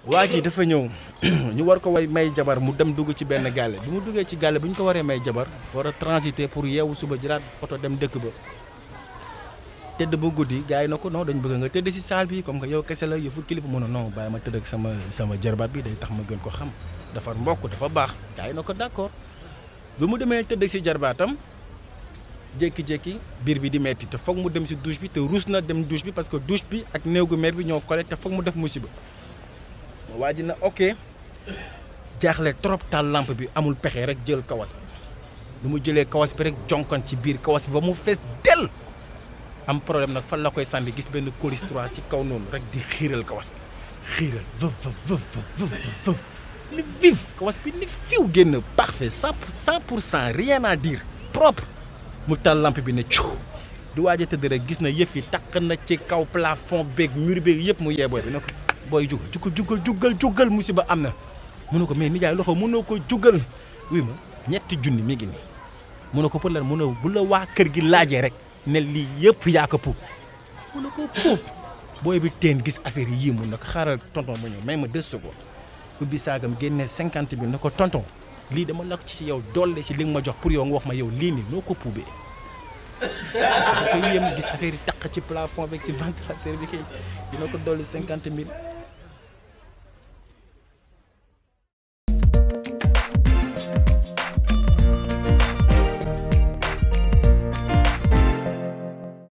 waa ji dafa ñëw ñu war ko way may jabar mu dem dugg ci benn gàlle bi mu duggee ci gàlle bi ñu ko waree may jabar war a transiter pour yeewu suba jëlaat oto dem dëkk ba tëdd ba guddi gars yi na ko non dañ bëgg nga tëdd si saal bi comme que yow kese la yëfu kilifa mu ne non bàyyi ma tëdd ak sama sama jarbaat bi day tax ma gën ko xam dafa mbokk dafa baax gars yi na ko d'accord bi mu demee tëdd si jarbaatam jékki-jékki biir bi di metti te foog mu dem si douche bi te ruus na dem douche bi parce que douche bi ak néew gu mer bi ñoo collé te foog mu def musiba waa ji na ok jaaxle trop taal lampe bi amul pexe rek jël kawas bi lu mu jëlee kawas bi rek jonkan ci biir kawas bi ba mu fees del am problème nag fan la koy sànni gis benn colis 3 ci kaw noonu rek di xiiral kawas bi xiiral vëf vëf vëf vëf ni vif kawas bi ni fiw génn parfait cent cent pour cent rien à dire propre mu taal lampe bi ne cuu di waaj a tëdd rek gis na yëf yi takk na ci kaw plafond beeg mur beeg yëpp mu yee booy bi ne ko booy jugal jugal jugal jugal jugal musiba am na mu ne ko mais nijaay loxo mënoo ko jugal oui ma ñetti junni mi ngi nii mu ne ko pour lan mu ne bu la waa kër gi laajee rek ne lii yëpp yaa ko puub mu ne ko puub booy bi teen gis affaire yi yii mun na ko xaaral tonton ba ñëw may ma deux secondes ubbi saagam génne cinquante mille na ko tonton lii dama la ko ci yow dolle si li nga ma jox pour yow nga wax ma yow lii nii noo ko puubee parce que dafa yéem gis affaire yi taq ci plafond beeg si ventilateur bi kay dina ko dolli cinquante mille